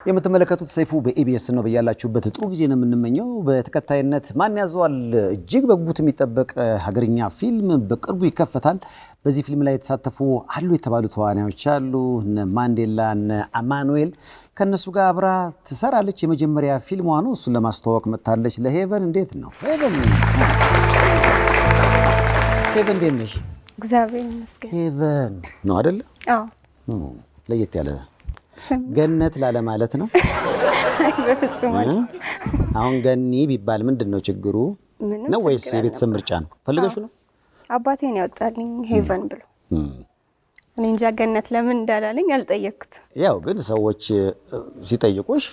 የምትመለከቱት ሰይፉ በኢቢኤስ ነው። በያላችሁበት ጥሩ ጊዜ ነው የምንመኘው። በተከታይነት ማን ያዘዋል እጅግ በጉጉት የሚጠበቅ ሀገርኛ ፊልም በቅርቡ ይከፈታል። በዚህ ፊልም ላይ የተሳተፉ አሉ የተባሉ ተዋናዮች አሉ። እነ ማንዴላ፣ እነ አማኑኤል ከእነሱ ጋር አብራ ትሰራለች። የመጀመሪያ ፊልሟ ነው። እሱን ለማስተዋወቅ መጥታለች። ለሄቨን እንዴት ነው ሄቨን? ሄቨን እንዴት ነሽ? እግዚአብሔር ይመስገን። ሄቨን ነው አይደለ? አዎ ለየት ያለ ስም ገነት ላለ ማለት ነው። በፍጹም አለ አሁን ገኒ ቢባል ምንድን ነው ችግሩ? ምንም ነው ወይስ ችግር የቤተሰብ ምርጫ ነው? ፈልገሹ ነው? አባቴን ያወጣልኝ ሄቨን ብሎ እኔ እንጃ ገነት ለምን እንዳላለኝ አልጠየቅኩት። ያው ግን ሰዎች እ፣ ሲጠይቁሽ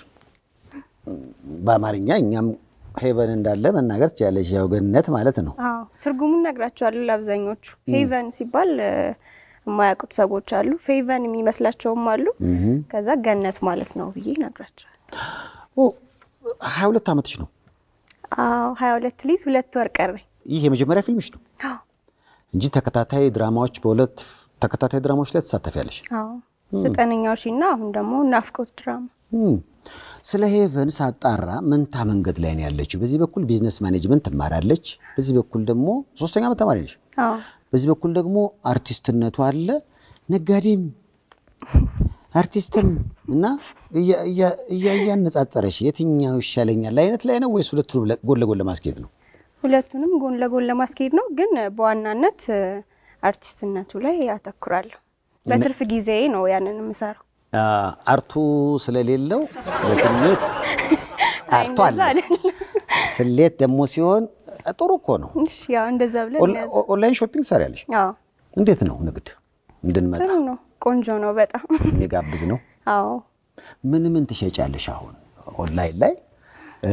በአማርኛ እኛም ሄቨን እንዳለ መናገር ትችላለሽ። ያው ገነት ማለት ነው። አዎ ትርጉሙን ነግራቸዋለሁ ለአብዛኞቹ። ሄቨን ሲባል እ፣ የማያውቁት ሰዎች አሉ፣ ፌቨን የሚመስላቸውም አሉ። ከዛ ገነት ማለት ነው ብዬ ነግራቸዋል። ኦ፣ ሀያ ሁለት ዓመትሽ ነው። አዎ ሀያ ሁለት ሊዝ ሁለት ወር ቀረኝ። ይህ የመጀመሪያ ፊልምሽ ነው አዎ እንጂ ተከታታይ ድራማዎች በሁለት ተከታታይ ድራማዎች ላይ ትሳተፊያለሽ። አዎ ዘጠነኛው ሺ እና አሁን ደግሞ ናፍቆት ድራማ እም፣ ስለ ሄቨን ሳጣራ መንታ መንገድ ላይ ነው ያለችው። በዚህ በኩል ቢዝነስ ማኔጅመንት ትማራለች፣ በዚህ በኩል ደግሞ ሶስተኛ ዓመት ተማሪ ነሽ። አዎ በዚህ በኩል ደግሞ አርቲስትነቱ አለ፣ ነጋዴም አርቲስትም እና እያ- እያ- እያ- እያነጻጸረሽ የትኛው ይሻለኛል አይነት ላይ ነው ወይስ ሁለቱንም ለ- ጎን ለጎን ለማስኬድ ነው? ሁለቱንም ጎን ለጎን ለማስኬድ ነው፣ ግን በዋናነት እ፣ አርቲስትነቱ ላይ ያተኩራለሁ። በትርፍ ጊዜ ነው ያንን የምሰራው። አ፣ አርቱ ስለሌለው በስሜት አርቱ እንደዛ አለ። አይደለም። ስሌት ደግሞ ሲሆን ጥሩ እኮ ነው። እሺ ያው እንደዛ ብለን ኦን- ያዘ። ኦንላይን ሾፒንግ ሰሪያለሽ? አዎ እንዴት ነው ንግድ እንድንመጣ ጥሩ ነው፣ ቆንጆ ነው በጣም የሚጋብዝ ነው? አዎ ምን ምን ትሸጫለሽ አሁን ኦንላይን ላይ? እ፣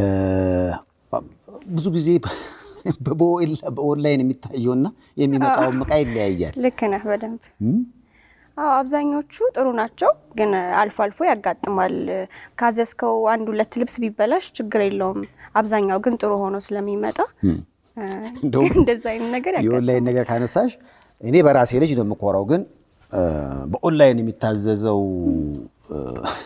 ብዙ ጊዜ በኦኤል- በኦንላይን የሚታየውና የሚመጣው እቃ ይለያያል። ልክ ነህ በደንብ እም? አዎ አብዛኞቹ ጥሩ ናቸው፣ ግን አልፎ አልፎ ያጋጥማል። ካዘዝከው አንድ ሁለት ልብስ ቢበላሽ ችግር የለውም። አብዛኛው ግን ጥሩ ሆኖ ስለሚመጣ እ፣ እንደውም እንደዛ አይነት ነገር ያጋጥማል። የኦንላይን ነገር ካነሳሽ እኔ በራሴ ልጅ ነው የምኮራው። ግን እ፣ በኦንላይን የሚታዘዘው እ፣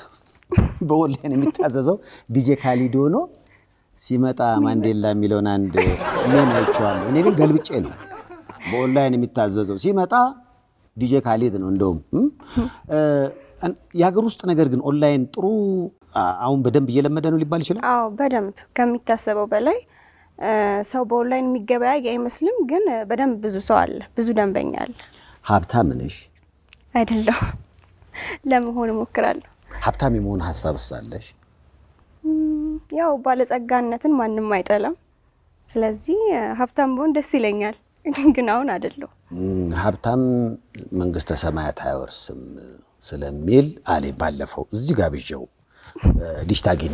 በኦንላይን የሚታዘዘው ዲጄ ካሊዶ ነው ሲመጣ ማንዴላ የሚለውን አንድ ሜም አይቼዋለሁ። እኔ ግን ገልብጬ ነው በኦንላይን የሚታዘዘው ሲመጣ ዲጄ ካሊድ ነው እንደውም እም? እ፣ የሀገር ውስጥ ነገር ግን ኦንላይን ጥሩ አ- አሁን በደንብ እየለመደ ነው ሊባል ይችላል። አዎ በደንብ ከሚታሰበው በላይ እ፣ ሰው በኦንላይን የሚገበያይ አይመስልም፣ ግን በደንብ ብዙ ሰው አለ፣ ብዙ ደንበኛ አለ። ሀብታም ነሽ? አይደለሁ ለመሆን እሞክራለሁ። ሀብታም የመሆን ሀሳብ ሳለሽ እም፣ ያው ባለጸጋነትን ማንም አይጠላም። ስለዚህ እ፣ ሀብታም ብሆን ደስ ይለኛል፣ ግን አሁን አይደለሁ። እም፣ ሀብታም መንግስተ ሰማያት አይወርስም ስለሚል አሌ ባለፈው እዚህ ጋብዣው ዲሽታጊና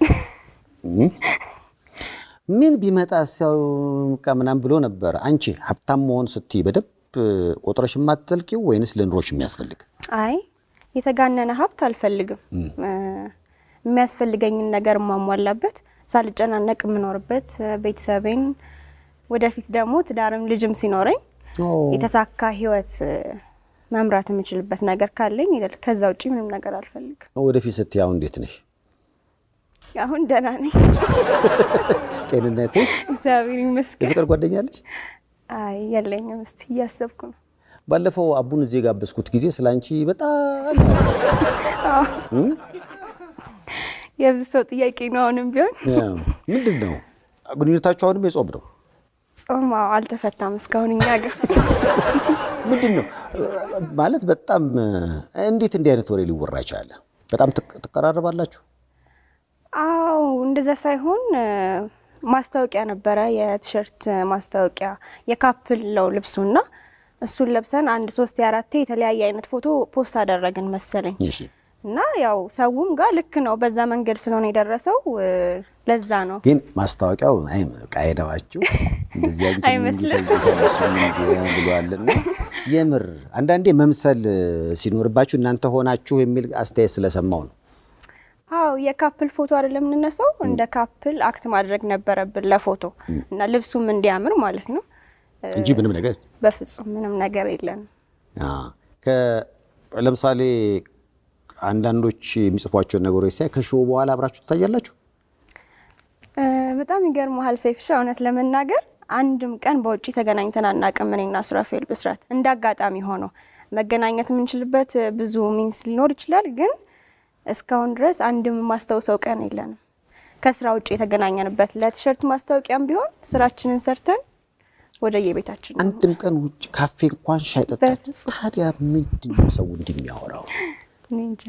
ምን ቢመጣ ሰው ምናምን ብሎ ነበር። አንቺ ሀብታም መሆን ስትይ በደንብ ቆጥረሽ የማትጠልቂው ወይንስ ለኑሮሽ የሚያስፈልግ? አይ የተጋነነ ሀብት አልፈልግም። እ፣ የሚያስፈልገኝን ነገር የማሟላበት ሳልጨናነቅ የምኖርበት እ፣ ቤተሰቤን ወደፊት ደግሞ ትዳርም ልጅም ሲኖረኝ የተሳካ ህይወት እ፣ መምራት የምችልበት ነገር ካለኝ ይላል። ከዛ ውጭ ምንም ነገር አልፈልግም። ወደፊት ስትይ አሁን እንዴት ነሽ? አሁን ደህና ነኝ፣ ጤንነትሽ? እግዚአብሔር ይመስገን። የፍቅር ጓደኛለሽ? አይ የለኝም። እስቲ እያሰብኩ ነው። ባለፈው አቡን እዚህ የጋበዝኩት ጊዜ ስለ አንቺ በጣም እም? የብዙ ሰው ጥያቄ ነው። አሁንም ቢሆን ምንድን ነው ግንኙነታችሁ? አሁንም የጾም ነው? ጾም አዎ፣ አልተፈታም እስካሁን እኛ ጋር ምንድን ነው ማለት በጣም እንዴት እንዲህ አይነት ወሬ ሊወራ ይችላል? በጣም ትቅ- ትቀራረባላችሁ? አዎ እንደዛ ሳይሆን እ፣ ማስታወቂያ ነበረ፣ የቲሸርት ማስታወቂያ የካፕል ነው ልብሱና እሱን ለብሰን አንድ ሶስት የአራቴ የተለያየ አይነት ፎቶ ፖስት አደረግን መሰለኝ እሺ። እና ያው ሰውም ጋር ልክ ነው፣ በዛ መንገድ ስለሆነ የደረሰው እ፣ ለዛ ነው። ግን ማስታወቂያው አይ ቃይደዋችሁ እንደዚህ አንቺ አይመስልም። ብሏልና የምር አንዳንዴ መምሰል ሲኖርባችሁ እናንተ ሆናችሁ የሚል አስተያየት ስለሰማው ነው። አዎ የካፕል ፎቶ አይደለም የምንነሳው፣ እንደ ካፕል አክት ማድረግ ነበረብን ለፎቶ እና ልብሱም እንዲያምር ማለት ነው። እንጂ ምንም ነገር በፍጹም ምንም ነገር የለንም። አ፣ ከ- ለምሳሌ አንዳንዶች የሚጽፏቸውን ነገሮች ሳይ ከሾው በኋላ አብራችሁ ትታያላችሁ? እ፣ በጣም ይገርመሃል ሰይፍሻ፣ እውነት ለመናገር አንድም ቀን በውጭ ተገናኝተን አናውቅም። እኔና ሱራፌል ብስራት እንደ አጋጣሚ ሆኖ መገናኘት የምንችልበት ብዙ ሚንስ ሊኖር ይችላል፣ ግን እስካሁን ድረስ አንድም የማስታውሰው ቀን የለንም ከስራ ውጭ የተገናኘንበት። ለቲሸርት ማስታወቂያም ቢሆን ስራችንን ሰርተን ወደ የቤታችን ነው። አንድም ቀን ውጭ ካፌ እንኳን ሻይ ጠጣ። በፍጹም። ታዲያ ምንድን ነው ሰው እንደሚያወራው? እኔ እንጃ።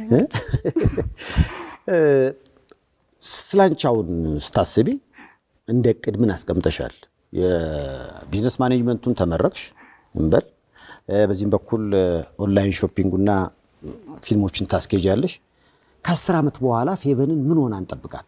ስላንቻውን ስታስቢ እንደ እቅድ ምን አስቀምጠሻል? የቢዝነስ ማኔጅመንቱን ተመረቅሽ እንበል፣ እ፣ በዚህም በኩል እ፣ ኦንላይን ሾፒንጉና ፊልሞችን ታስኬጃለሽ። ከአስር ዓመት በኋላ ፌቨንን ምን ሆና እንጠብቃት?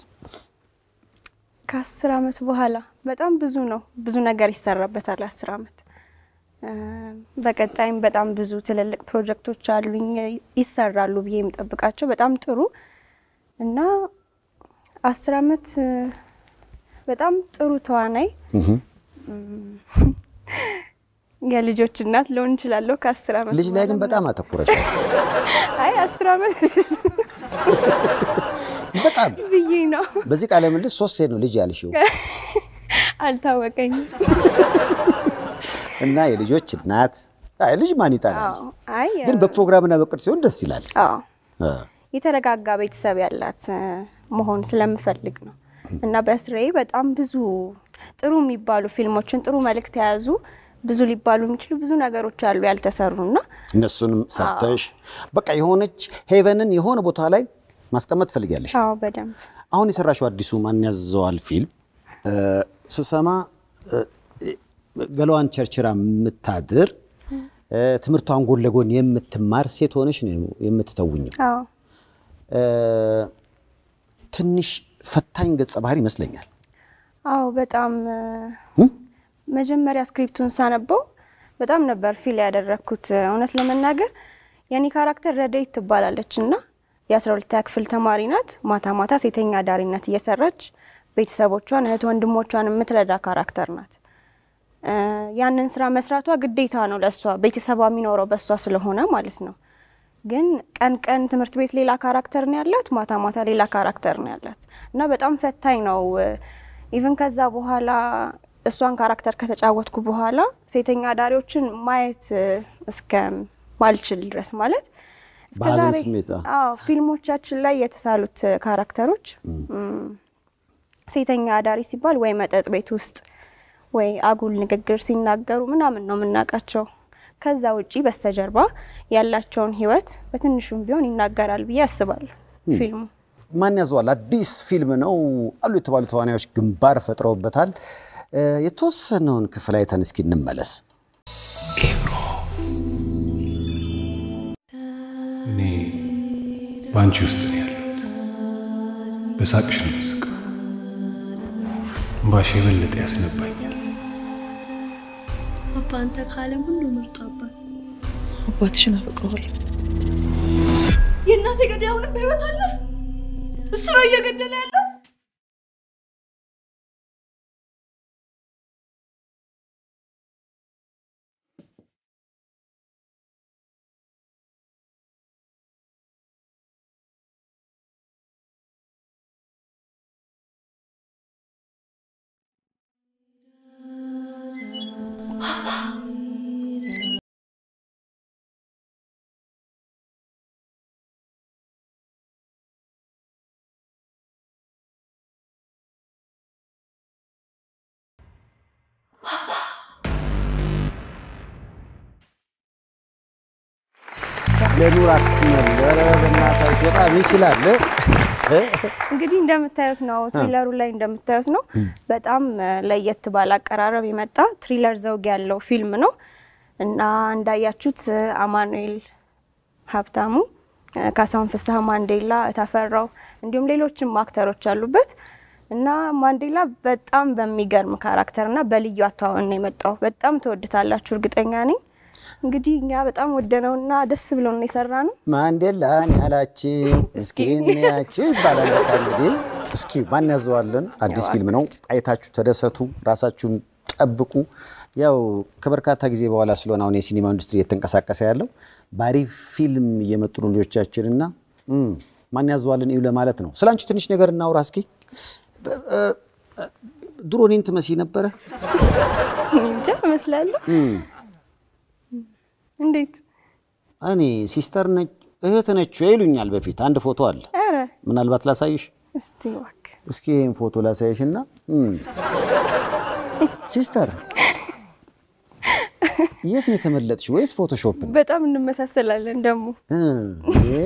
ከአስር አመት በኋላ በጣም ብዙ ነው፣ ብዙ ነገር ይሰራበታል። አስር አመት እ፣ በቀጣይም በጣም ብዙ ትልልቅ ፕሮጀክቶች አሉኝ ይሰራሉ ብዬ የምጠብቃቸው በጣም ጥሩ እና አስር አመት እ፣ በጣም ጥሩ ተዋናይ የልጆች እናት ልሆን እችላለሁ። ከአስር አመት ልጅ ላይ ግን በኋላ በጣም አተኩረሻል። አይ አስር አመት በጣም ብዬ ነው በዚህ ቃለ ምልልስ ሶስት ነው ልጅ ያልሽው አልታወቀኝም። እና የልጆች እናት አይ ልጅ ማን ይጠላል? አዎ አይ ግን በፕሮግራምና በቅድ ሲሆን ደስ ይላል። አዎ እ፣ የተረጋጋ ቤተሰብ ያላት እ፣ መሆን ስለምፈልግ ነው እና በስራዬ በጣም ብዙ ጥሩ የሚባሉ ፊልሞችን ጥሩ መልእክት የያዙ ብዙ ሊባሉ የሚችሉ ብዙ ነገሮች አሉ ያልተሰሩ እና እነሱንም ሰርተሽ በቃ የሆነች ሄቨንን የሆነ ቦታ ላይ ማስቀመጥ ትፈልጊያለሽ። አዎ በደንብ አሁን የሰራሽው አዲሱ ማን ያዘዋል ፊልም እ፣ ስሰማ እ፣ ገላዋን ቸርችራ የምታድር እ፣ ትምህርቷን ጎን ለጎን የምትማር ሴት ሆነሽ ነው የምትተውኝው። አዎ እ፣ ትንሽ ፈታኝ ገጸ ባህሪ ይመስለኛል። አዎ በጣም እ፣ እም? መጀመሪያ ስክሪፕቱን ሳነበው በጣም ነበር ፊል ያደረግኩት። እውነት ለመናገር የኔ ካራክተር ረዴት ትባላለች እና የአስራ ሁለተኛ ክፍል ተማሪ ናት። ማታ ማታ ሴተኛ አዳሪነት እየሰራች ቤተሰቦቿን እህት ወንድሞቿን የምትረዳ ካራክተር ናት። እ፣ ያንን ስራ መስራቷ ግዴታ ነው ለእሷ ቤተሰቧ የሚኖረው በእሷ ስለሆነ ማለት ነው። ግን ቀን ቀን ትምህርት ቤት ሌላ ካራክተር ነው ያላት፣ ማታ ማታ ሌላ ካራክተር ነው ያላት እና በጣም ፈታኝ ነው። ኢቭን ከዛ በኋላ እሷን ካራክተር ከተጫወትኩ በኋላ ሴተኛ አዳሪዎችን ማየት እ፣ እስከ ማልችል ድረስ ማለት እስከ በሀዘን ዛሬ ስሜት አ- አዎ ፊልሞቻችን ላይ የተሳሉት እ፣ ካራክተሮች እም፣ ሴተኛ አዳሪ ሲባል ወይ መጠጥ ቤት ውስጥ ወይ አጉል ንግግር ሲናገሩ ምናምን ነው የምናውቃቸው። ከዛ ውጪ በስተጀርባ ያላቸውን ሕይወት በትንሹም ቢሆን ይናገራል ብዬ አስባለሁ ፊልሙ። ማን ያዘዋል አዲስ ፊልም ነው አሉ የተባሉ ተዋናዮች ግንባር ፈጥረውበታል። እ፣ የተወሰነውን ክፍል አይተን እስኪ እንመለስ። እኔ በአንቺ ውስጥ ነው ያለሁት። በሳቅሽ ነው የምስቀው። እምባሽ የበለጠ ያስነባኛል። አባ አንተ ከዓለም ሁሉ ምርጡ አባት። አባትሽን አፈቅረዋለሁ። የእናቴ ገዳይ አሁንም በህይወት አለ። እሱ ነው እየገደለ ያለው። ለኑር አትመል ኧረ በእናታችሁ በጣም ይችላል እ? እንግዲህ እንደምታዩት ነው ትሪለሩ ላይ እንደምታዩት ነው። በጣም እ፣ ለየት ባለ አቀራረብ የመጣ ትሪለር ዘውግ ያለው ፊልም ነው እና እንዳያችሁት እ፣ አማኑኤል ሀብታሙ፣ እ፣ ካሳሁን ፍስሐ፣ ማንዴላ እታፈራው እንዲሁም ሌሎችም አክተሮች አሉበት እና ማንዴላ በጣም በሚገርም ካራክተር እና በልዩ አተዋወን ነው የመጣው። በጣም ትወድታላችሁ እርግጠኛ ነኝ። እንግዲህ እኛ በጣም ወደነውና ደስ ብሎን የሰራ ነው። ማንዴላን ያላችሁ እስኪ እንያችሁ ይባላል። በቃ እንግዲህ እስኪ ማን ያዘዋለን አዲስ ፊልም ነው። አይታችሁ ተደሰቱ፣ ራሳችሁን ጠብቁ። ያው ከበርካታ ጊዜ በኋላ ስለሆነ አሁን የሲኒማ ኢንዱስትሪ እየተንቀሳቀሰ ያለው በአሪፍ ፊልም እየመጡ ነው ልጆቻችንና እም፣ ማን ያዘዋልን እዩ ለማለት ነው። ስለ አንቺ ትንሽ ነገር እናውራ እስኪ። በ- እ- እ- ድሮ እኔን ትመስይ ነበረ? እንጃ እመስላለሁ። እም፣ እንዴት? እኔ ሲስተር ነች እህት ነች ይሉኛል በፊት። አንድ ፎቶ አለ፣ ኧረ ምናልባት ላሳይሽ። እስቲ እባክህ። እስኪ ይህን ፎቶ ላሳይሽና እም፣ ሲስተር የት ነው የተመለጥሽ? ወይስ ፎቶሾፕ ነው? በጣም እንመሳሰላለን ደግሞ። እ፣ እ፣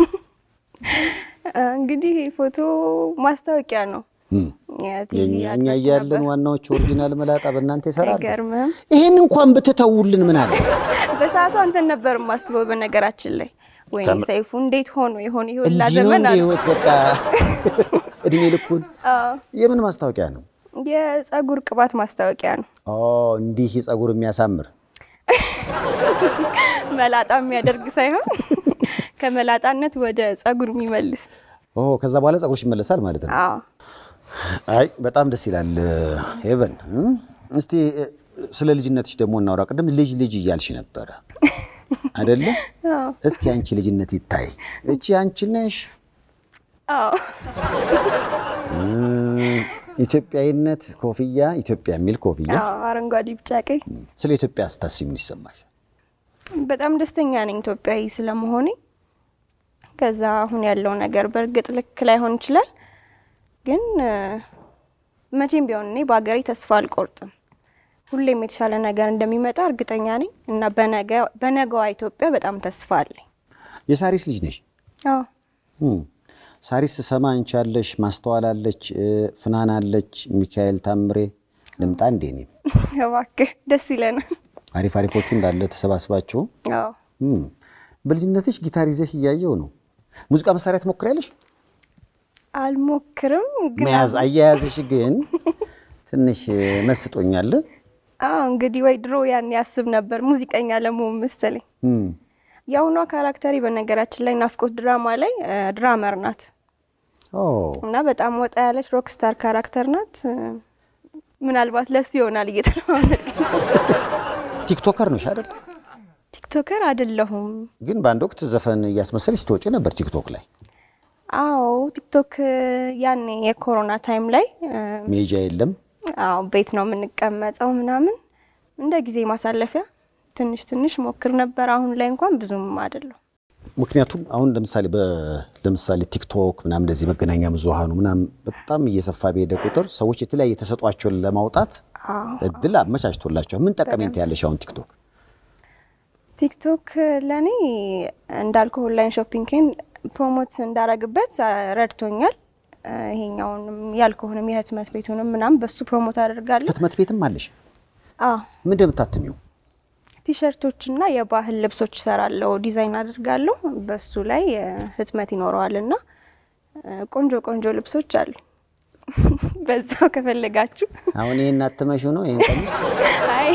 አ፣ እንግዲህ ይሄ ፎቶ ማስታወቂያ ነው። እም፣ የቲቪ የኛ እኛ አድማጭ እያለን ነበር። ዋናዎቹ ኦሪጂናል መላጣ በእናንተ ይሰራል። አይገርምህም? ይሄን እንኳን ብትተውልን ምን አለ? በሰዓቱ አንተን ነበር የማስበው። በነገራችን ላይ ወይኔ ከም- ሰይፉ እንዴት ሆኖ የሆነ ይሁላ እንዲህ ነው ዘመን እንደ አለ። ህይወት በቃ እድሜ ልኩን። አዎ፣ የምን ማስታወቂያ ነው? የፀጉር ቅባት ማስታወቂያ ነው። ኦ እንዲህ ፀጉር የሚያሳምር መላጣ የሚያደርግ ሳይሆን ከመላጣነት ወደ ፀጉር የሚመልስ። ኦ ከዛ በኋላ ፀጉርሽ ይመለሳል ማለት ነው። አዎ አይ በጣም ደስ ይላል። ሄቨን እም፣ እስቲ እ፣ ስለ ልጅነትሽ ደግሞ እናውራ። ቅድም ልጅ ልጅ እያልሽ ነበረ አይደለ? አዎ እስኪ አንቺ ልጅነት ይታይ። እቺ አንቺ ነሽ። አዎ እም፣ ኢትዮጵያዊነት ኮፍያ፣ ኢትዮጵያ የሚል ኮፍያ። አዎ፣ አረንጓዴ ቢጫ ቀይ። ስለ ኢትዮጵያ ስታስቢ ምን ይሰማሽ? በጣም ደስተኛ ነኝ ኢትዮጵያዊ ስለመሆኔ። ከዛ አሁን ያለው ነገር በእርግጥ ልክ ላይሆን ይችላል፣ ግን እ፣ መቼም ቢሆን እኔ በሀገሬ ተስፋ አልቆርጥም። ሁሌም የተሻለ ነገር እንደሚመጣ እርግጠኛ ነኝ እና በነገ- በነገዋ ኢትዮጵያ በጣም ተስፋ አለኝ። የሳሪስ ልጅ ነሽ? አዎ እም፣ ሳሪስ ስሰማ አንቺ አለሽ፣ ማስተዋል አለች፣ እ፣ ፍናን አለች፣ ሚካኤል ታምሬ ልምጣ እንዴ? እኔም እባክህ ደስ ይለናል። አሪፍ አሪፎቹ እንዳለ ተሰባስባችሁ አዎ እም፣ በልጅነትሽ ጊታር ይዘሽ እያየው ነው። ሙዚቃ መሳሪያ ትሞክሪያለሽ? አልሞክርም ግን መያዝ አያያዝሽ ግን ትንሽ እ፣ መስጦኛል። አዎ እንግዲህ ወይ ድሮ ያን ያስብ ነበር ሙዚቀኛ ለመሆን መሰለኝ። እም፣ የአሁኗ ካራክተሪ በነገራችን ላይ ናፍቆት ድራማ ላይ እ፣ ድራመር ናት ኦ እና በጣም ወጣ ያለች ሮክ ስታር ካራክተር ናት። እ፣ ምናልባት ለሱ ይሆናል እየተለማመድ ቲክቶከር ነሽ አይደል? ቲክቶከር አይደለሁም። ግን በአንድ ወቅት ዘፈን እያስመሰልሽ ትወጪ ነበር ቲክቶክ ላይ። አዎ ቲክቶክ እ፣ ያኔ የኮሮና ታይም ላይ እ፣ ሜጃ የለም አዎ ቤት ነው የምንቀመጠው ምናምን እንደ ጊዜ ማሳለፊያ ትንሽ ትንሽ ሞክር ነበር። አሁን ላይ እንኳን ብዙም አይደለሁ። ምክንያቱም አሁን ለምሳሌ በ- ለምሳሌ ቲክቶክ ምናምን እንደዚህ መገናኛ ብዙሃኑ ምናምን በጣም እየሰፋ በሄደ ቁጥር ሰዎች የተለያየ ተሰጧቸውን ለማውጣት አዎ እድል አመቻችቶላቸዋል። ምን ጠቀሜታ ያለሽ አሁን ቲክቶክ? ቲክቶክ ለእኔ እንዳልኩ ኦንላይን ሾፒንግን ፕሮሞት እንዳረግበት አ፣ ረድቶኛል። አ፣ ይሄኛውንም ያልኩህንም የህትመት ቤቱንም ምናምን በሱ ፕሮሞት አደርጋለሁ። ህትመት ቤትም አለሽ? አዎ ምን እንደምታትሚው? ቲሸርቶችና የባህል ልብሶች እሰራለሁ፣ ዲዛይን አደርጋለሁ። በሱ ላይ አ፣ ህትመት ይኖረዋል እና አ፣ ቆንጆ ቆንጆ ልብሶች አሉ። በዛው ከፈለጋችሁ አሁን ይሄን አትመሽው ነው ይሄን ቀሚስ አይ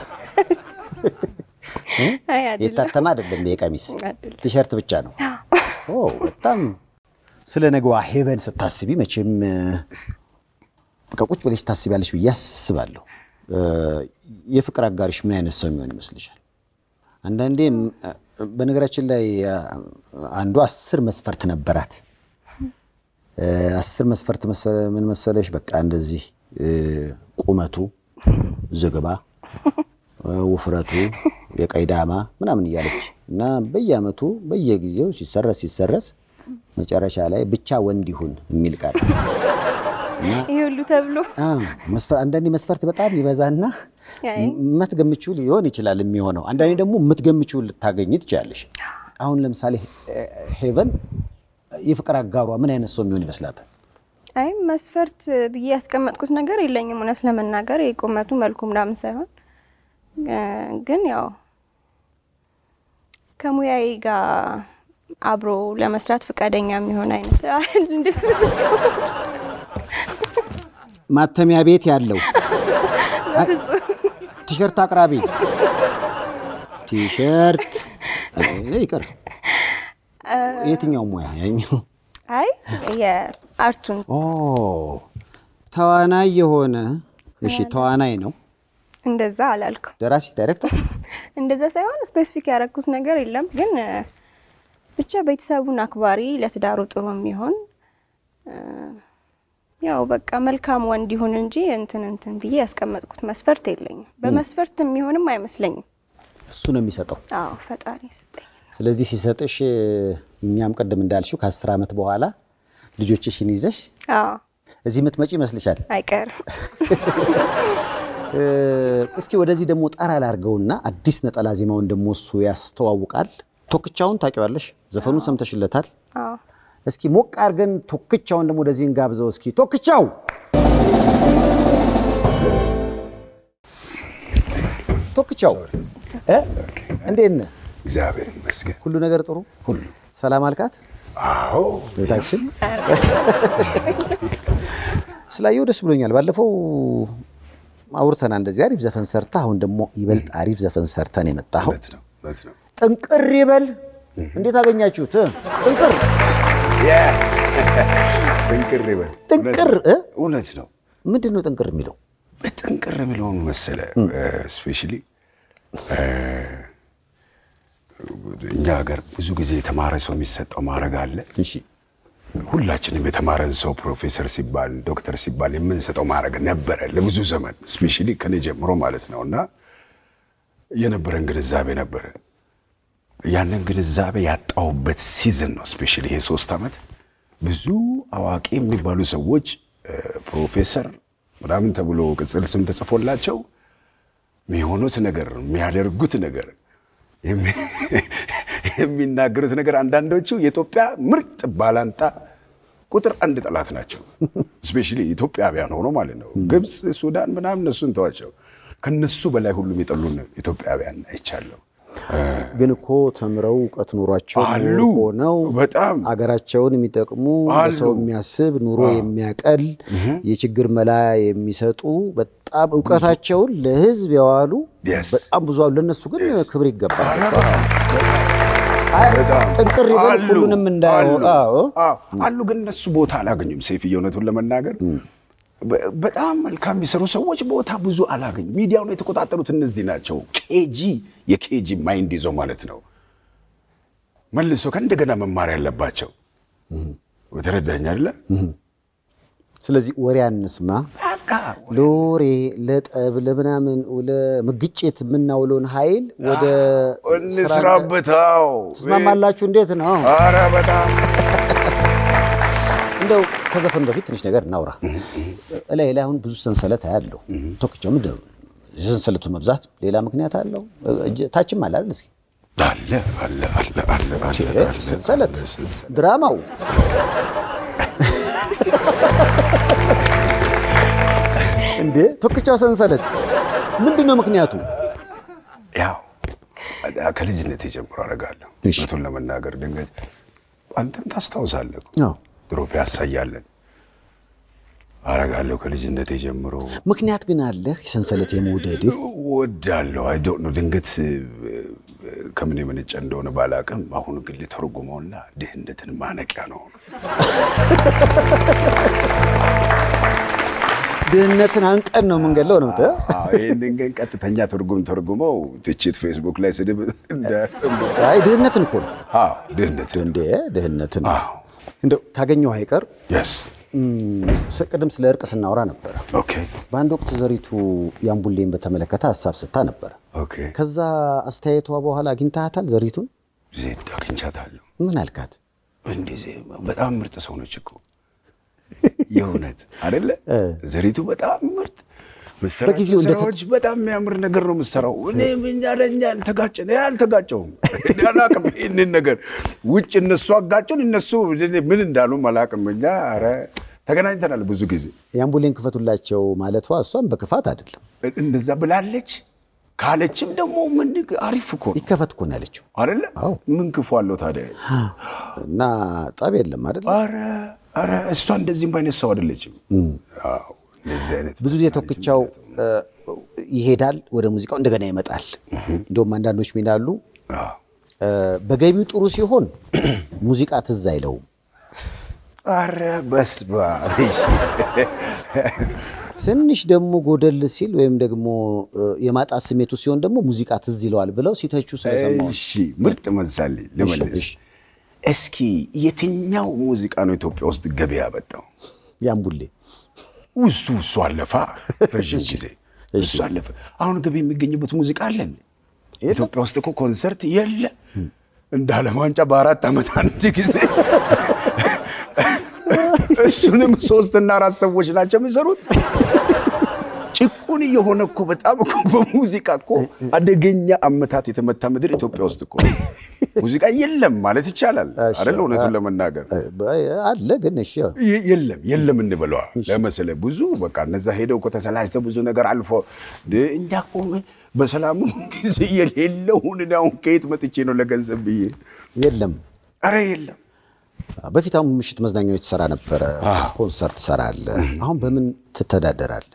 አይ አይደለም የታተመ አይደለም። ይሄ ቀሚስ አይደለም። ቲሸርት ብቻ ነው። ኦ በጣም ስለ ነገዋ ሄቨን ስታስቢ መቼም እ፣ በቃ ቁጭ ብለሽ ታስቢያለሽ ብዬ አስባለሁ። እ፣ የፍቅር አጋሪሽ ምን አይነት ሰው የሚሆን ይመስልሻል? አንዳንዴ እ፣ በነገራችን ላይ እ፣ አንዱ አስር መስፈርት ነበራት። እ፣ አስር መስፈርት መሰ- ምን መሰለሽ? በቃ እንደዚህ እ፣ ቁመቱ ዝግባ እ፣ ውፍረቱ የቀይ ዳማ ምናምን እያለች እና በየአመቱ በየጊዜው ሲሰረስ ሲሰረስ መጨረሻ ላይ ብቻ ወንድ ይሁን የሚል ቃል እና ይሄ ሁሉ ተብሎ አዎ፣ መስፈር አንዳንዴ መስፈርት በጣም ይበዛና አይ የማትገምችው ሊሆን ይችላል የሚሆነው። አንዳንዴ ደግሞ የምትገምችው ልታገኝ ትችላለሽ። አሁን ለምሳሌ ሄ- ሄቨን የፍቅር አጋሯ ምን አይነት ሰው የሚሆን ይመስላታል? አይ መስፈርት ብዬ ያስቀመጥኩት ነገር የለኝም። እውነት ለመናገር የቁመቱ መልኩ ምናምን ሳይሆን እ፣ ግን ያው ከሙያዬ ጋር አብሮ ለመስራት ፈቃደኛ የሚሆን አይነት እንዴት ነው? ማተሚያ ቤት ያለው በፍጹም ቲሸርት አቅራቢ ቲሸርት እ፣ ይቅር የትኛው ሙያ ያኛው? አይ የአርቱን ኦ ተዋናይ የሆነ እሺ፣ ተዋናይ ነው። እንደዛ አላልኩም። ደራሲ ዳይሬክተር እንደዛ ሳይሆን ስፔሲፊክ ያደረኩት ነገር የለም። ግን እ፣ ብቻ ቤተሰቡን አክባሪ፣ ለትዳሩ ጥሩ የሚሆን እ፣ ያው በቃ መልካም ወንድ ይሁን እንጂ እንትን እንትን ብዬ ያስቀመጥኩት መስፈርት የለኝም። በመስፈርት የሚሆንም አይመስለኝም። እሱ ነው የሚሰጠው። አዎ ፈጣሪ ሰጠኝ። ስለዚህ ሲሰጥሽ እኛም ቅድም እንዳልሽው ከአስር ዓመት በኋላ ልጆችሽን ይዘሽ አዎ እዚህ የምትመጪ ይመስልሻል? አይቀርም። እ፣ እስኪ ወደዚህ ደግሞ ጣራ ላርገውና አዲስ ነጠላ ዜማውን ደግሞ እሱ ያስተዋውቃል። ቶክቻውን ታውቂዋለሽ? ዘፈኑን ሰምተሽለታል? አዎ እስኪ ሞቅ አድርገን ቶክቻውን ደግሞ ወደዚህ እንጋብዘው። እስኪ ቶክቻው ቶክቻው እ? እንዴት ነህ? እግዚአብሔር ይመስገን። ሁሉ ነገር ጥሩ? ሁሉ ሰላም አልካት አዎ፣ ቤታችን? ስላየው ደስ ብሎኛል። ባለፈው አውርተና እንደዚህ አሪፍ ዘፈን ሰርታ፣ አሁን ደግሞ ይበልጥ አሪፍ ዘፈን ሰርተን የመጣኸው እውነት ነው፣ እውነት ነው። ጥንቅር ይበል። እንዴት አገኛችሁት? እ? ጥንቅር ጥንቅር ይበል። ጥንቅር እ? እውነት ነው። ምንድን ነው ጥንቅር የሚለው? ጥንቅር የሚለውን መሰለ ስፔሻሊ እኛ ሀገር ብዙ ጊዜ የተማረ ሰው የሚሰጠው ማዕረግ አለ። እሺ ሁላችንም የተማረን ሰው ፕሮፌሰር ሲባል ዶክተር ሲባል የምንሰጠው ማዕረግ ነበረ ለብዙ ዘመን ስፔሻሊ ከኔ ጀምሮ ማለት ነው። እና የነበረን ግንዛቤ ነበረ። ያንን ግንዛቤ ያጣሁበት ሲዝን ነው። ስፔሻሊ ይሄ ሶስት ዓመት ብዙ አዋቂ የሚባሉ ሰዎች እ፣ ፕሮፌሰር ምናምን ተብሎ ቅጽል ስም ተጽፎላቸው የሚሆኑት ነገር የሚያደርጉት ነገር የሚ- የሚናገሩት ነገር አንዳንዶቹ የኢትዮጵያ ምርጥ ባላንጣ ቁጥር አንድ ጠላት ናቸው። ስፔሻሊ ኢትዮጵያውያን ሆኖ ማለት ነው። ግብፅ፣ ሱዳን ምናምን እነሱን ተዋቸው። ከነሱ በላይ ሁሉም የጠሉን ኢትዮጵያውያን አይቻለሁ። ግን እኮ ተምረው እውቀት ኑሯቸው አሉ። ሆነው በጣም አገራቸውን የሚጠቅሙ አሉ። ለሰው የሚያስብ ኑሮ የሚያቀል የችግር መላ የሚሰጡ በጣም እውቀታቸውን ለሕዝብ ያዋሉ Yes. በጣም ብዙ አሉ። ለእነሱ ግን ክብር ይገባል። በጣም ጥንቅር ይበል አሉ፣ ሁሉንም እንዳያወጣ አሉ። አዎ፣ አሉ ግን እነሱ ቦታ አላገኙም። ሴፍዬ እውነቱን ለመናገር በ- በጣም መልካም የሚሰሩ ሰዎች ቦታ ብዙ አላገኙም። ሚዲያውን የተቆጣጠሩት እነዚህ ናቸው። ኬጂ የኬጂ ማይንድ ይዘው ማለት ነው መልሶ ከእንደገና መማር ያለባቸው በተረዳኝ አይደለ? ስለዚህ ወሬ አንስማ። በቃ ለወሬ ለጠብ ለምናምን ለምግጭት የምናውለውን ኃይል ወደ ስራ እንስራበታው። ትስማማላችሁ? እንዴት ነው? ኧረ በጣም እንደው ከዘፈኑ በፊት ትንሽ ነገር እናውራ። እላይ ላይ አሁን ብዙ ሰንሰለት አያለሁ። ቶክቻው ምንድን ነው የሰንሰለቱ መብዛት ሌላ ምክንያት አለው? እጅ- ታችም አለ አይደል? እስኪ አለ አለ አለ አለ አለ እ? አለ ሰንሰለት ሰንሰለት። ድራማው እንዴ ቶክቻው ሰንሰለት ምንድን ነው ምክንያቱ? ያው ከልጅነት ጀምሮ አደርጋለሁ። እሺ። እውነቱን ለመናገር ድንገት አንተም ታስታውሳለህ እኮ አዎ። ድሮ ፒያሳ እያለን አደርጋለሁ ከልጅነት ጀምሮ ምክንያት ግን አለህ የሰንሰለት የመውደድህ? ወዳለሁ። አይ ዶንት ኖ ድንገት እ፣ ከምን የመነጨ እንደሆነ ባላቅም አሁን ግን ሊተረጉመውና ድህነትን ማነቂያ ነው። ድህነትን አንቀን ነው የምንገለው ነው የምትለው? አዎ፣ ይህንን ግን ቀጥተኛ ትርጉም ተርጉመው ትችት ፌስቡክ ላይ ስድብ እንዳያሰሙ። አይ ድህነትን እኮ ነው አዎ፣ ድህነትን እንዴ ድህነትን አዎ፣ እንደው ካገኘው አይቀር የስ እም፣ ስ- ቅድም ስለ እርቅ ስናወራ ነበረ። ኦኬ በአንድ ወቅት ዘሪቱ ያምቡሌን በተመለከተ ሀሳብ ስታ ነበረ። ኦኬ ከዛ አስተያየቷ በኋላ አግኝታታል ዘሪቱን? ዜድ አግኝቻታለሁ። ምን አልካት? እንደዚህ በጣም ምርጥ ሰው ነች እኮ የእውነት አይደለ? እ። ዘሪቱ በጣም ምርጥ ምሰራቸው በጊዜው እንደ- ስራዎች በጣም የሚያምር ነገር ነው የምትሰራው። እኔ እኛ ለእኛ አልተጋጨን እኔ አልተጋጨውም እኔ አላቅም ይህንን ነገር ውጭ እነሱ አጋጩን እነሱ እኔ ምን እንዳሉ አላቅም። እኛ ኧረ ተገናኝተናል ብዙ ጊዜ የአምቡሌን ክፈቱላቸው ማለቷ እሷም በክፋት አይደለም እንደዛ ብላለች። ካለችም ደግሞ ምን አሪፍ እኮ ነው ይከፈት እኮ ነው ያለችው አይደለ? አዎ። ምን ክፉ አለው ታዲያ? እና ጠብ የለም አይደል? ኧረ ኧረ እሷ እንደዚህም አይነት ሰው አይደለችም። አዎ እንደዚህ አይነት ብዙ ጊዜ ቶክቻው እ፣ ይሄዳል ወደ ሙዚቃው እንደገና ይመጣል። እንደውም አንዳንዶች ምን ይላሉ አዎ። እ፣ በገቢው ጥሩ ሲሆን ሙዚቃ ትዝ አይለውም። ኧረ በስመ አብ እሺ። ትንሽ ደግሞ ጎደል ሲል ወይም ደግሞ እ፣ የማጣት ስሜቱ ሲሆን ደግሞ ሙዚቃ ትዝ ይለዋል ብለው ሲተቹ ስለሰማሁ ነው። እሺ ምርጥ መሳሌ ልመልስ። እሺ። እስኪ የትኛው ሙዚቃ ነው ኢትዮጵያ ውስጥ ገቢ ያበጣው? ያምቡሌ እሱ እሱ አለፋ ረዥም ጊዜ እሱ አለፈ። አሁን ገቢ የሚገኝበት ሙዚቃ አለን። ኢትዮጵያ ውስጥ እኮ ኮንሰርት የለ እንደ ዓለም ዋንጫ በአራት ዓመት አንድ ጊዜ እሱንም ሶስትና አራት ሰዎች ናቸው የሚሰሩት። ጭቁን እየሆነ እኮ በጣም እኮ በሙዚቃ እኮ አደገኛ አመታት የተመታ ምድር ኢትዮጵያ ውስጥ እኮ ሙዚቃ የለም ማለት ይቻላል አይደል? እውነቱን ለመናገር አለ ግን እሺ የ- የለም የለም እንበለዋ ለመሰለ ብዙ በቃ እነዛ ሄደው እኮ ተሰላጅተው ብዙ ነገር አልፎ እንደ እኛ እኮ በሰላሙ ጊዜ የሌለውን እኔ አሁን ከየት መጥቼ ነው ለገንዘብ ብዬ የለም አረ የለም በፊት አሁን ምሽት መዝናኛዎች ትሰራ ነበረ፣ ኮንሰርት ትሰራለህ። አሁን በምን ትተዳደራለህ?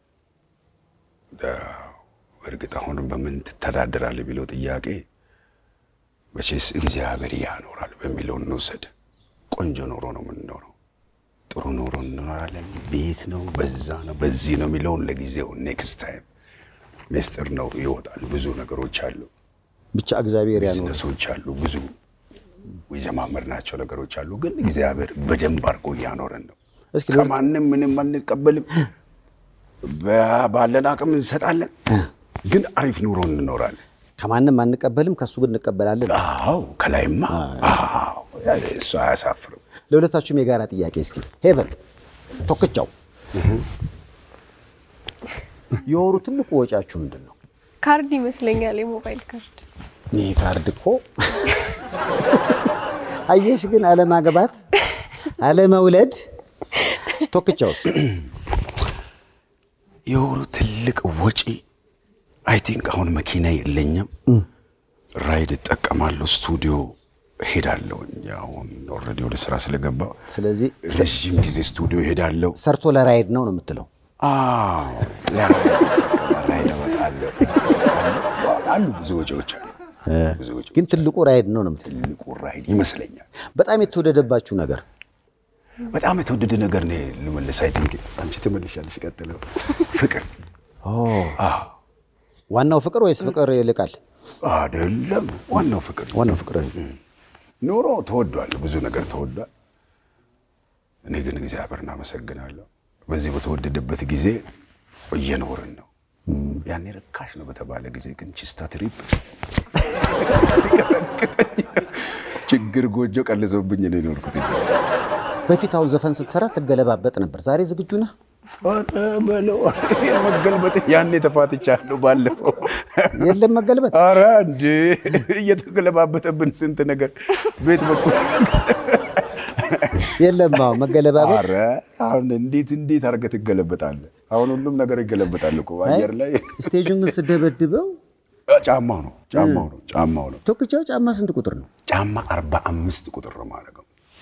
እርግጥ አሁንም በምን ትተዳደራለህ የሚለው ጥያቄ መቼስ እግዚአብሔር ያኖራል በሚለው እንውሰድ። ቆንጆ ኑሮ ነው የምንኖረው፣ ጥሩ ኑሮ እንኖራለን። ቤት ነው፣ በዛ ነው፣ በዚህ ነው የሚለውን ለጊዜው ኔክስት ታይም ምስጢር ነው ይወጣል። ብዙ ነገሮች አሉ፣ ብቻ እግዚአብሔር ያኖር። ቢዝነሶች አሉ፣ ብዙ የጀማመርናቸው ነገሮች አሉ። ግን እግዚአብሔር በደንብ አድርጎ እያኖረን ነው። እስኪ ከማንም ምንም አንቀበልም። በ- ባለን አቅም እንሰጣለን፣ ግን አሪፍ ኑሮ እንኖራለን። ከማንም አንቀበልም፣ ከእሱ ግን እንቀበላለን። አዎ ከላይማ አዎ እሱ አያሳፍርም። ለሁለታችሁም የጋራ ጥያቄ እስኪ ሄቨን ቶክቻው የወሩ ትልቁ ወጪያችሁ ምንድን ነው? ካርድ ይመስለኛል፣ የሞባይል ካርድ። ይህ ካርድ እኮ አየሽ፣ ግን አለማግባት አለመውለድ። ቶክቻውስ የወሩ ትልቅ ወጪ አይ ቲንክ አሁን መኪና የለኝም፣ ራይድ እጠቀማለሁ፣ ስቱዲዮ ሄዳለሁ። አሁን ኦልሬዲ ወደ ስራ ስለገባ ስለዚህ ረዥም ጊዜ ስቱዲዮ ሄዳለሁ። ሰርቶ ለራይድ ነው ነው የምትለው? አዎ ለራይድ እጠቀማለሁ፣ ራይድ እወጣለሁ። አሉ ብዙ ወጪዎች አሉ፣ ብዙ ወጪዎች። ግን ትልቁ ራይድ ነው ነው የምትለው? ትልቁ ራይድ ይመስለኛል። በጣም የተወደደባችሁ ነገር በጣም የተወደደ ነገር ነው ልመልስ። አይ ቲንክ አንቺ ትመልሻለሽ። ቀጥለው ፍቅር አዎ ዋናው ፍቅር ወይስ ፍቅር ይልቃል? አይደለም፣ ዋናው ፍቅር ነው። ዋናው ፍቅር ኑሮ ተወዷል፣ ብዙ ነገር ተወዷል። እኔ ግን እግዚአብሔርን አመሰግናለሁ። በዚህ በተወደደበት ጊዜ እየኖርን ነው። ያኔ ርካሽ ነው በተባለ ጊዜ ግን ቺስታ ትሪፕ ሲቀጠቅጠኝ ችግር ጎጆ ቀልሶብኝ ነው የኖርኩት። እዛ በፊት አሁን ዘፈን ስትሰራ ትገለባበጥ ነበር። ዛሬ ዝግጁ ነህ? ኧረ በለው ይሄን መገልበጥ ያኔ ተፋትቻለሁ ባለፈው የለም መገልበጥ። አረ እንዴ እየተገለባበጠብን ስንት ነገር ቤት በኩል የለም አዎ መገለባበጥ። አረ አሁን እንዴት እንዴት አድርገህ ትገለበጣለህ? አሁን ሁሉም ነገር ይገለበጣል እኮ አየር ላይ። ስቴጁን ግን ስደበድበው ጫማው ነው ጫማው ነው ጫማው ነው ቶክቻው ጫማ ስንት ቁጥር ነው? ጫማ አርባ አምስት ቁጥር ነው ማድረገው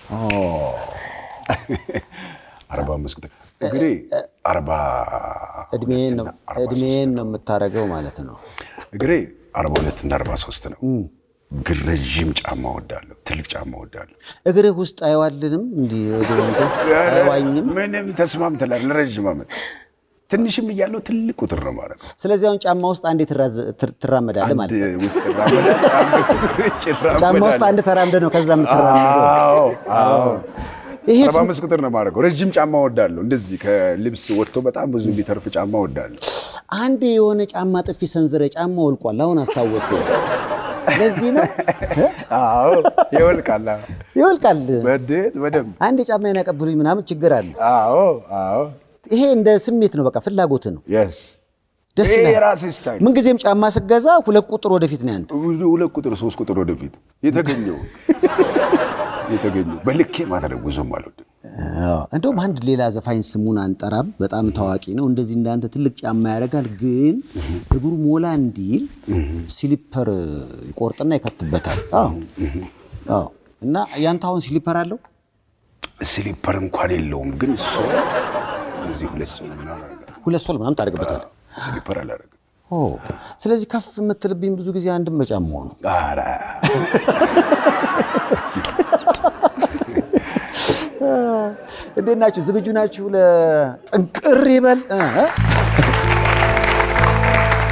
አርባ አምስት ቁጥር እንግዲህ አርባ እድሜን ነው ሁለትና አርባ እድሜን ነው የምታደርገው ማለት ነው። እግሬ አርባ ሁለት እና አርባ ሶስት ነው። ግን ረዥም ጫማ ወዳለሁ፣ ትልቅ ጫማ ወዳለሁ። እግርህ ውስጥ አይዋልንም እንዲህ ወደ ወንድ አይዋኝም። ምንም ተስማምተናል ለረዥም ዓመት። ትንሽም እያለሁ ትልቅ ቁጥር ነው ማለት ነው። ስለዚህ አሁን ጫማ ውስጥ አንዴ ትራዘ- ትር- ትራመዳለህ አንድ ማለት ነው። ውስጥ እራመዳለሁ፣ አንድ ውጭ ጫማ ውስጥ እራመዳለሁ። አንድ ተራምደ ነው ከዛ የምትራመደው። አዎ አዎ። ይሄ አርባ አምስት ቁጥር ነው ማድረገው። ረዥም ጫማ ወዳለሁ። እንደዚህ ከልብስ ወጥቶ በጣም ብዙ ቢተርፍ ጫማ ወዳለሁ። አንድ የሆነ ጫማ ጥፊ ሰንዝረ ጫማ ወልቋል። አሁን አስታወስኩ። ለዚህ ነው አዎ ይወልቃል። አዎ። ይወልቃል። በዴት በደንብ አንድ የጫማዬን ያቀብሉኝ ምናምን ችግር አለ። አዎ አዎ ይሄ እንደ ስሜት ነው፣ በቃ ፍላጎት ነው። የስ ደስ ይሄ ይላል። የራሴ ስታይል ምንጊዜም ጫማ ስገዛ ሁለት ቁጥር ወደፊት ነው ያንተ። ሁለት ቁጥር ሶስት ቁጥር ወደፊት የተገኘው የተገኘው በልኬ ማድረግ ብዙም አልወድም። እንደውም አንድ ሌላ ዘፋኝ ስሙን አንጠራም፣ በጣም ታዋቂ ነው። እንደዚህ እንዳንተ ትልቅ ጫማ ያደርጋል፣ ግን እግሩ ሞላ እንዲል ሲሊፐር ይቆርጥና ይከትበታል። አዎ አዎ። እና ያንተ አሁን ሲሊፐር አለው? ስሊፐር እንኳን የለውም፣ ግን ሶል እዚህ ሁለት ሶል ምናምን አለ። ሁለት ሶል ምናምን ታደርግበታል። ስሊፐር አላደርግም። ኦ ስለዚህ ከፍ የምትልብኝ ብዙ ጊዜ አንድም በጫማው ነው። ኧረ እንዴት ናችሁ? ዝግጁ ናችሁ? ለጥንቅር ይበል እ እ?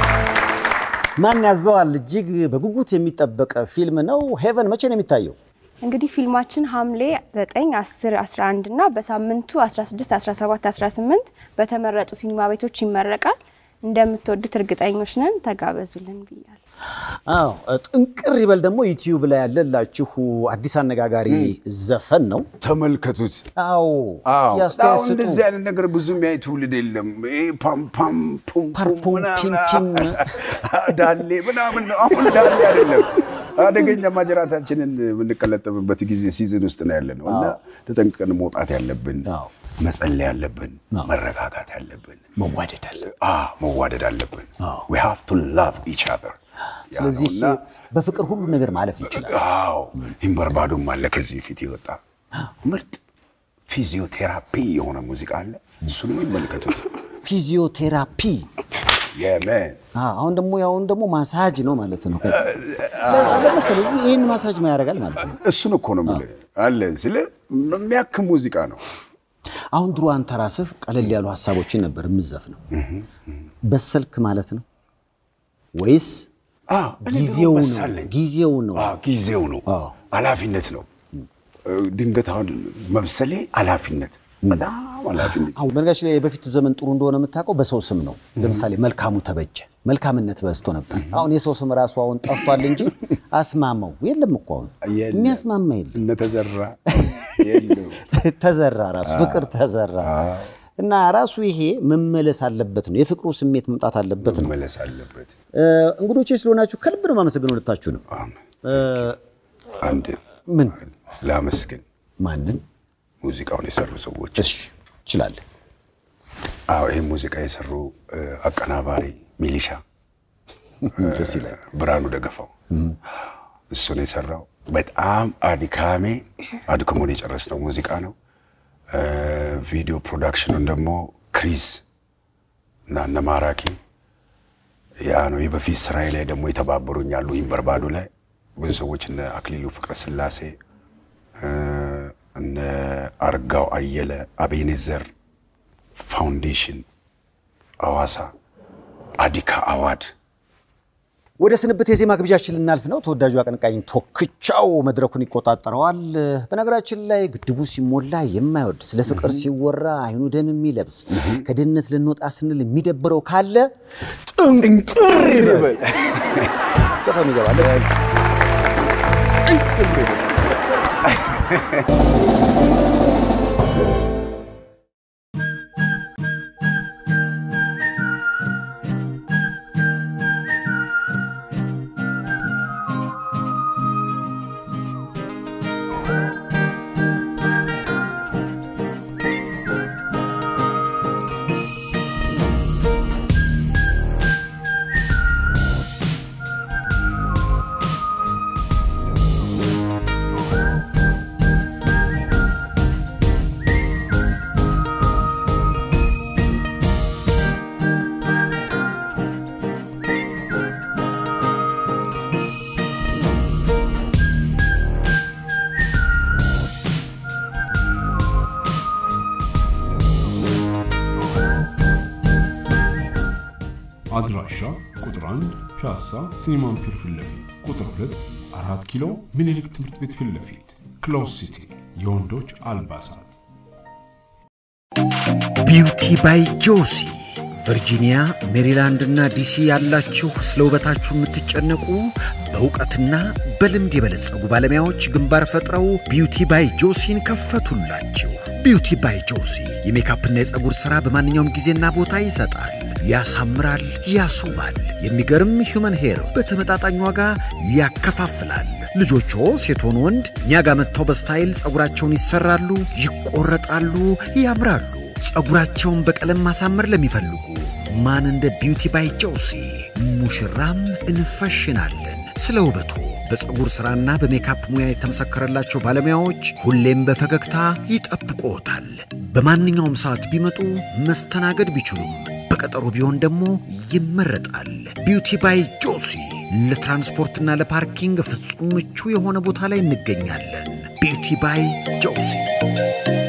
ማን ያዘዋል? እጅግ በጉጉት የሚጠበቅ ፊልም ነው። ሄቨን መቼ ነው የሚታየው? እንግዲህ ፊልማችን ሐምሌ 9፣ 10፣ 11 እና በሳምንቱ 16፣ 17፣ 18 በተመረጡ ሲኒማ ቤቶች ይመረቃል። እንደምትወዱት እርግጠኞች ነን። ተጋበዙልን ብያለሁ። አዎ ጥንቅር ይበል ደግሞ ዩቲዩብ ላይ ያለላችሁ አዲስ አነጋጋሪ ዘፈን ነው። ተመልከቱት። አዎ አዎ እስኪ አስተያየት አሁን ስጡ። እንደዚህ አይነት ነገር ብዙ የሚያይ ትውልድ የለም። ይሄ ፓም ፓም ፑም ፓርፑም ፑም ምናምን ፒም ዳሌ ምናምን ነው። አሁን ዳሌ አይደለም። አደገኛ ማጀራታችንን የምንቀለጠብበት ጊዜ ሲዝን ውስጥ ነው ያለ ነው እና ተጠንቅቀን መውጣት ያለብን አዎ መጸለይ ያለብን መረጋጋት ያለብን መዋደድ አለ። አዎ መዋደድ አለብን። አዎ። we have to love each other ያ ነው ስለዚህ እና በፍቅር ሁሉ ነገር ማለፍ ይችላል። አዎ ይንበርባዶም አለ ከዚህ ፊት የወጣ ምርጥ ፊዚዮቴራፒ የሆነ ሙዚቃ አለ። እሱንም ይመልከቱት። ፊዚዮቴራፒ የመን አዎ፣ አሁን ደግሞ ያሁን ደግሞ ማሳጅ ነው ማለት ነው። ስለዚህ ይህን ማሳጅ ያደርጋል ማለት ነው። እሱን እኮ ነው የምልህ አለ ስለ የሚያክም ሙዚቃ ነው። አሁን ድሮ አንተ ራስህ ቀለል ያሉ ሀሳቦችን ነበር የምዘፍነው። በሰልክ ማለት ነው ወይስ አዎ፣ እኔ ጊዜው ደግሞ ነው? መሰለኝ። ጊዜው ነው። አዎ፣ ጊዜው ነው። አዎ። ኃላፊነት ነው። ድንገት አሁን መብሰሌ ኃላፊነት በጣም ኃላፊነት አሁን በነገራችን ላይ የበፊቱ ዘመን ጥሩ እንደሆነ የምታውቀው በሰው ስም ነው። ለምሳሌ መልካሙ ተበጀ መልካምነት በዝቶ ነበር። አሁን የሰው ስም ራሱ አሁን ጠፍቷል እንጂ አስማማው የለም እኮ አሁን የለም። የሚያስማማ የለም። እነተዘራ የለው ተዘራ ራሱ ፍቅር ተዘራ እና ራሱ ይሄ መመለስ አለበት ነው። የፍቅሩ ስሜት መምጣት አለበት ነው። መመለስ አለበት። እ፣ እንግዶቼ ስለሆናችሁ ከልብ ነው የማመሰግነው ሁለታችሁ ነው። አንድ ምን ላመስግን ማንን? ሙዚቃውን የሰሩ ሰዎች እሺ እችላለሁ። አዎ ይህ ሙዚቃ የሰሩ እ፣ አቀናባሪ ሚሊሻ ደስ ይላል። ብርሃኑ ደገፋው እሱን የሰራው በጣም አድካሜ አድክሞን የጨረስነው ሙዚቃ ነው። እ፣ ቪዲዮ ፕሮዳክሽኑን ደግሞ ክሪስ እና እነ ማራኪ ያ ነው። የበፊት ስራዬ ላይ ደግሞ የተባበሩኝ ያሉ ኢንቨርባዶ ላይ ብዙ ሰዎች እነ አክሊሉ ፍቅረ ስላሴ እ፣ እነ አርጋው አየለ፣ አቤኔዘር ፋውንዴሽን፣ አዋሳ፣ አዲካ አዋድ ወደ ስንብት የዜማ ግብዣችን ልናልፍ ነው። ተወዳጁ አቀንቃኝ ቶክቻው መድረኩን ይቆጣጠረዋል። በነገራችን ላይ ግድቡ ሲሞላ የማይወድ ስለ ፍቅር ሲወራ አይኑ ደም የሚለብስ ከድህነት ልንወጣ ስንል የሚደብረው ካለ ጥንቅር ይበል። ዘፈኑ ይገባል። አድራሻ ቁጥር 1 ፒያሳ ሲኒማ አምፒር ፊት ለፊት፣ ቁጥር 2 አራት ኪሎ ምኒልክ ትምህርት ቤት ፊት ለፊት፣ ክሎዝ ሲቲ የወንዶች አልባሳት ቢውቲ ባይ ጆሲ ቨርጂኒያ፣ ሜሪላንድ እና ዲሲ ያላችሁ ስለ ውበታችሁ የምትጨነቁ በእውቀትና በልምድ የበለጸጉ ባለሙያዎች ግንባር ፈጥረው ቢውቲ ባይ ጆሲን ከፈቱላችሁ። ቢውቲ ባይ ጆሲ የሜካፕና የፀጉር ሥራ በማንኛውም ጊዜና ቦታ ይሰጣል፣ ያሳምራል፣ ያስውባል። የሚገርም ሂውመን ሄር በተመጣጣኝ ዋጋ ያከፋፍላል። ልጆቹ ሴት ሆኑ ወንድ እኛ ጋር መጥተው በስታይል ፀጉራቸውን ይሰራሉ፣ ይቆረጣሉ፣ ያምራሉ። ፀጉራቸውን በቀለም ማሳመር ለሚፈልጉ ማን እንደ ቢውቲ ባይ ጆሲ ሙሽራም እንፈሽናለን። ስለ ውበቱ በፀጉር ሥራና በሜካፕ ሙያ የተመሰከረላቸው ባለሙያዎች ሁሌም በፈገግታ ይጠብቅዎታል። በማንኛውም ሰዓት ቢመጡ መስተናገድ ቢችሉም በቀጠሮ ቢሆን ደግሞ ይመረጣል። ቢውቲ ባይ ጆሲ ለትራንስፖርትና ለፓርኪንግ ፍጹም ምቹ የሆነ ቦታ ላይ እንገኛለን። ቢውቲ ባይ ጆሲ